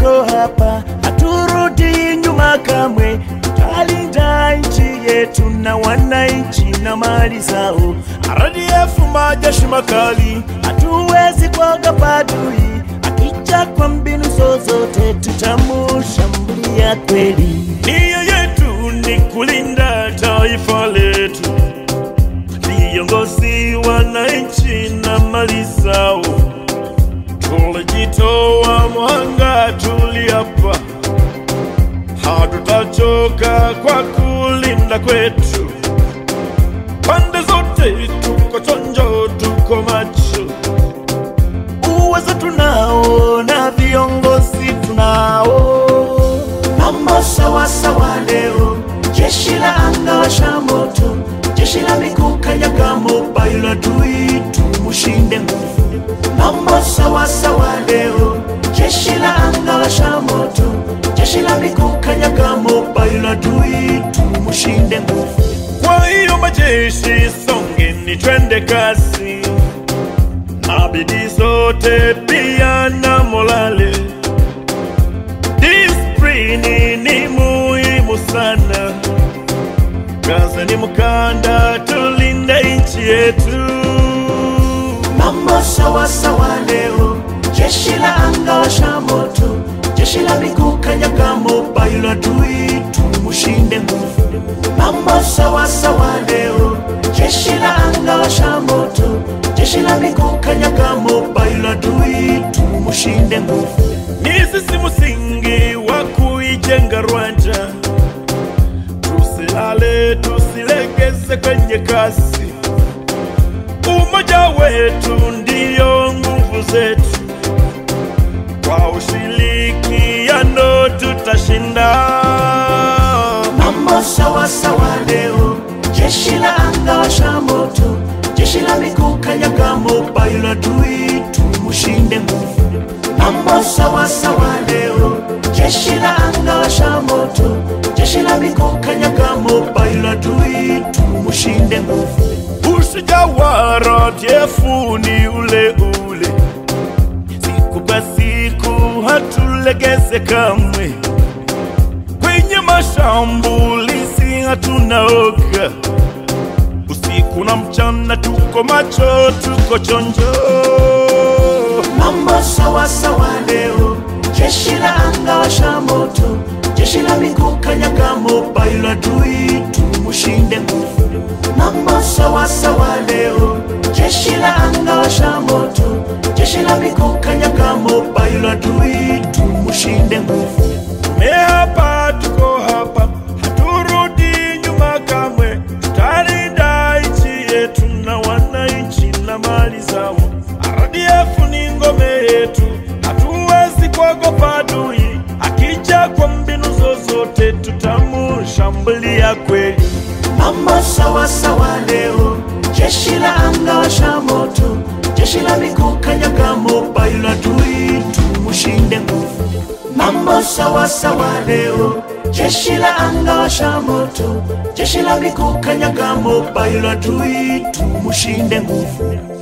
tuko hapa, haturudi nyuma kamwe. Tutalinda nchi yetu na wananchi na mali zao. RDF majeshi makali, hatuwezi kuogopa adui. Akija kwa mbinu zozote, tutamushambulia kweli. Nia yetu ni kulinda taifa letu, viongozi, wananchi na mali zao. Tulijitoa mwanga, tuliapa, hatutachoka kwa kulinda kwetu. Pande zote tuko chonjo, tuko macho, uwezo tunao na viongozi tunao. Mambo sawa sawa leo, jeshi la anga washa moto, jeshi la miguu kanyaga mobile adui, tumushinde nguvu. Mambo sawa sawa leo, jeshi la anga washa moto, jeshi la miguu kanyaga mobile adui, tumushinde nguvu. Kwa hiyo majeshi, songeni twende kasi, na bidii zote pia na morale Disiplini ni muhimu sana, kaza ni mkanda, tulinde nchi yetu. Mambo sawa sawa leo, jeshi la anga washa moto, jeshi la miguu kanyaga mobile adui, tumushinde nguvu. Mambo sawa sawa leo, jeshi la anga washa moto, jeshi la miguu kanyaga mobile adui, tumushinde nguvu. Ni sisi msingi wa kuijenga Rwanda, tusilale, tusilegeze kwenye kasi. Umoja wetu ndiyo nguvu zetu, kwa ushirikiano tutashinda. Mambo sawa sawa leo, jeshi la anga washa moto, jeshi la miguu kanyaga mobile adui, tumushinde nguvu. Mambo sawa sawa leo, jeshi la anga washa moto, jeshi la miguu kanyaga mobile adui, tumushinde nguvu. Ushujaa wa RDF ni ule ule, siku kwa siku hatulegeze kamwe, kwenye mashambulizi hatunaoga, usiku na mchana tuko macho, tuko chonjo. Mambo sawa sawa leo, jeshi la anga washa moto, jeshi la miguu kanyaga mobile adui, tumushinde nguvu. Mambo sawa sawa leo, jeshi la anga washa moto, jeshi la miguu kanyaga mobile adui, tumushinde nguvu. Tumeapa, tuko hapa, haturudi nyuma kamwe, tutalinda nchi yetu na wananchi na mali zao. RDF ni ngome yetu, hatuwezi kuogopa adui. Akija kwa mbinu zozote, tutamushambulia kweli. Mambo sawa sawa leo, jeshi la anga washa moto, jeshi la miguu kanyaga mobile adui, tumushinde nguvu. Mambo sawa sawa leo, jeshi la anga washa moto, jeshi la miguu kanyaga mobile adui, tumushinde nguvu.